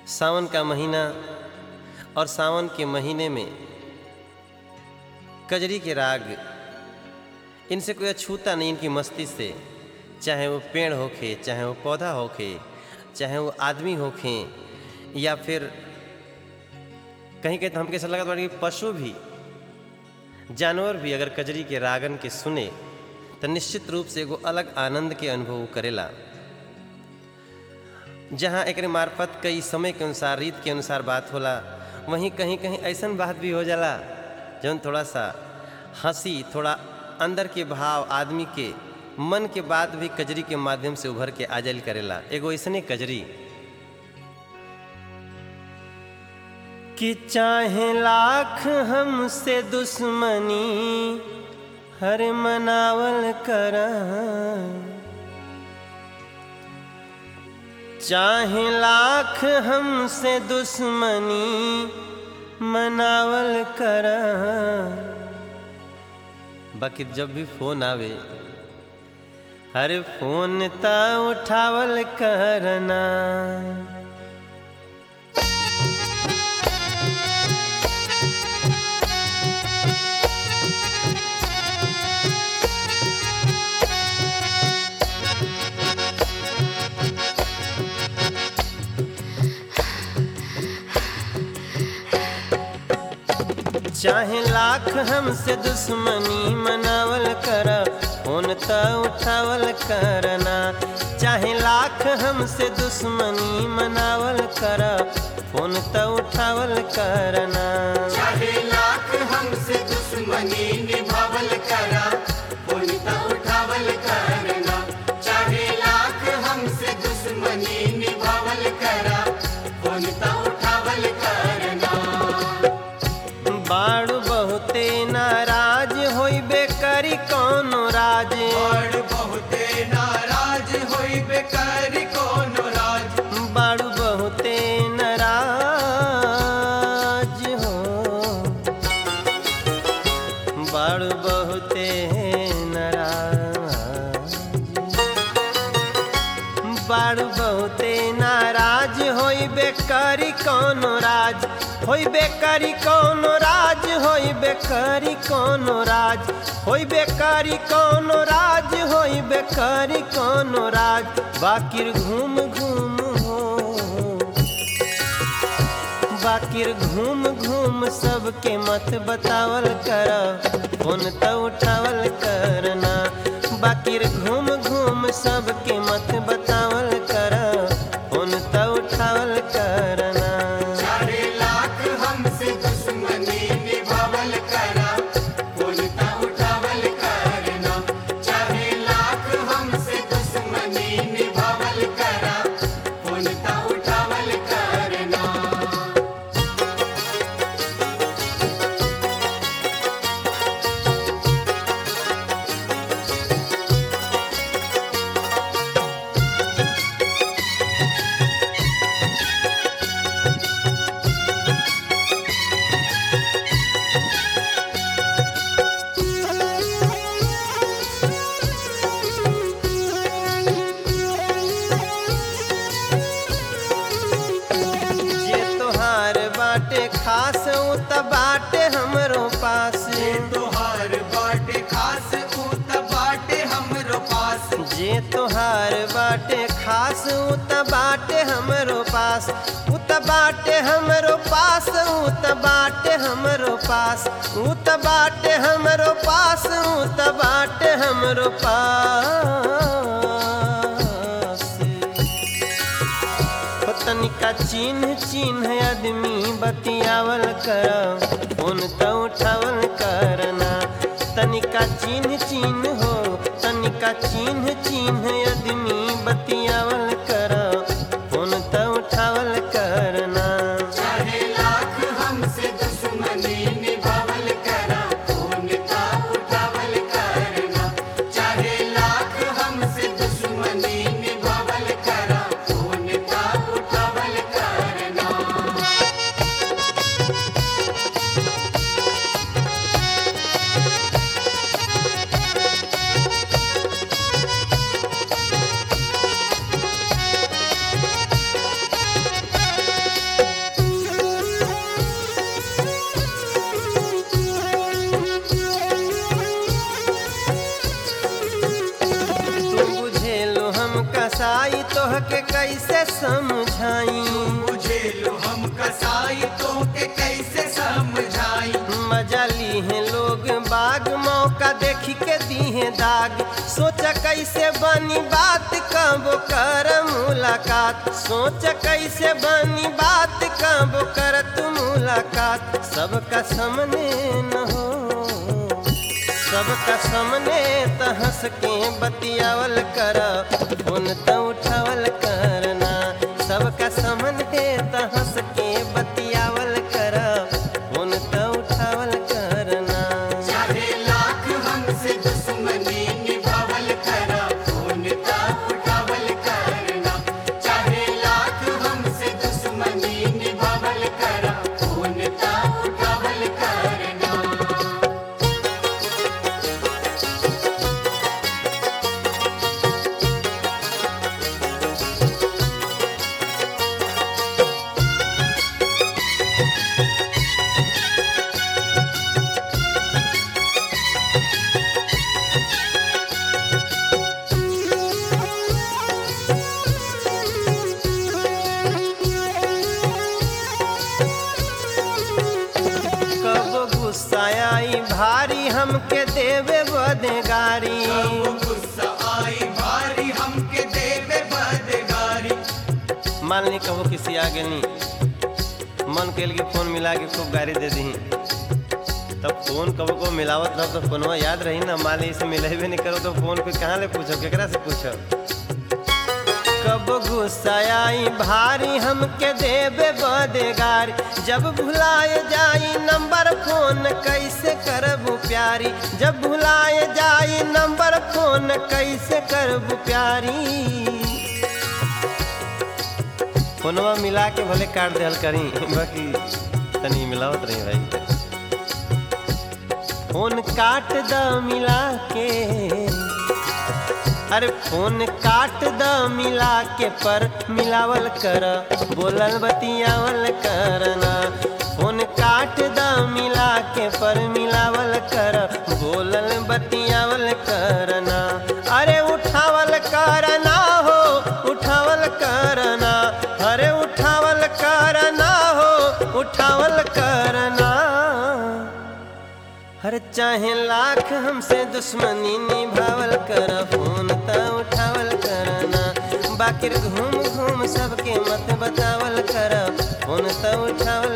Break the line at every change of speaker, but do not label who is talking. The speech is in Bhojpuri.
सावन का महीना और सावन के महीने में कजरी के राग इनसे कोई अछूता नहीं इनकी मस्ती से चाहे वो पेड़ होखे चाहे वो पौधा होखे चाहे वो आदमी होखे या फिर कहीं कहीं तो हमके ऐसा लगा कि पशु भी जानवर भी अगर कजरी के रागन के सुने तो निश्चित रूप से एगो अलग आनंद के अनुभव करेला जहाँ एक मार्फत कई समय के अनुसार रीत के अनुसार बात होला वहीं कहीं कहीं ऐसा बात भी हो जाला जौन थोड़ा सा हंसी थोड़ा अंदर के भाव आदमी के मन के बात भी कजरी के माध्यम से उभर के आजल करेला एगो ऐसने कजरी कि चाहे लाख हमसे दुश्मनी हर मनावल कर चाहे लाख हमसे दुश्मनी मनावल कर बाकी जब भी फोन आवे हर फोन ता उठावल करना चाहे लाख हमसे दुश्मनी मनावल कर फोन त उठावल करना चाहे लाख हमसे दुश्मनी मनावल कर फोन त उठावल करना
चाहे लाख हमसे दुश्मनी निभावल करा फोन त उठावल करना चाहे लाख हमसे दुश्मनी निभावल करा फोन त उठावल करना
बाड़ू बहुते नाराज होइबे करी कौनो राज
और बहुते नाराज होई बेकार कोनो राज
बाड़ू बहुते नाराज हो बाड़ू बहुते नाराज बाड़ू बहुते नाराज होइबे करी कौनो राज होइबे करी कौनो राज होइबे करी कौनो राज होइबे करी कौनो राज होइबे करी कौनो राज बाकिर घूम घूम हो बाकिर घूम घूम सबके मत बतावल कर फोन त उठावल करना बाकिर घूम घूम सबके मत बतावल कर फोन त उठावल करना
चाहे लाख हमसे दुश्मनी निभावल करा फोन त उठावल करना चाहे लाख हमसे दुश्मनी निभावल करा फोन त उठावल करना
जे तोहार बाटे खास उ त बाटे हमरो पास
तोहार बाटे खास ऊ त बाटे हमरो पास
जे तोहार बाटे खास उ त बाटे हमरो पास उ त बाटे हमरो पास उ त बाटे हमरो पास उ त बाटे हमरो पास उ त बाटे हमरो पास हो तनिका चिन्ह चिन्ह आदमी बतियावल कर फोन त उठावल करना तनिका चिन्ह चिन्ह हो तनिका चिन्ह चिन्ह आदमी बतियावल कर फोन त उठावल करना
चाहे लाख हमसे दुश्मनी निभावल करा फोन त उठावल करना चाहे लाख हमसे दुश्मनी निभावल करा फोन त उठावल करना
चाहे हम कसाई तोहके कैसे समझाई
बुझेलु हम कसाई तो के कैसे समझाई
मजा ली है लोग बाग मौका देखी के दी है दाग सोचा कैसे बनी बात कब कर मुलाकात सोचा कैसे बनी बात कब कर तू मुलाकात सबका सामने न हो सबका सामने त हंस के बतियावल कर फोन त उठावल करना सबका सामने त हंस के बतियावल कर फोन त उठावल करना
चाहे लाख हमसे दुश्मनी निभावल करा फोन ता उठावल करना चाहे लाख हमसे दुश्मनी निभावल करा फोन ता उठावल करना
कब गुस्सा आई भारी हमके देवे बदगारी
अब गुस्सा आई भारी हमके देवे बदगारी
मान ली कहो किसी आगे नहीं मन के लिए फोन मिला के खूब गाड़ी दे दी तब फोन कबो को मिलावत रहो तो फोनवा याद रही ना मान ली इसे मिलेबे नहीं करो तो फोन पे कहाँ ले पूछो केकरा से पूछो कब गुस्सा आई भारी हमके देवे बदगारी जब भुलाए जाई नंबर फोन कैसे करबू प्यारी जब भुलाए जाई नंबर फोन कैसे करबू प्यारी फोनवा मिला के भले काट देहल करी बाकी तनी मिलावत रही भाई फोन काट द मिला के अरे फोन काट द मिला के पर मिलावल कर बोलल बतियावल करना फोन काट द मिला के पर मिलावल कर बोलल बतियावल करना अरे उठावल करना हो उठावल करना अरे उठावल करना हो उठावल करना हर चाहे लाख हमसे दुश्मनी निभावल कर फोन त उठावल करना बाकिर घूम घूम सबके मत बतावल कर फोन त उठावल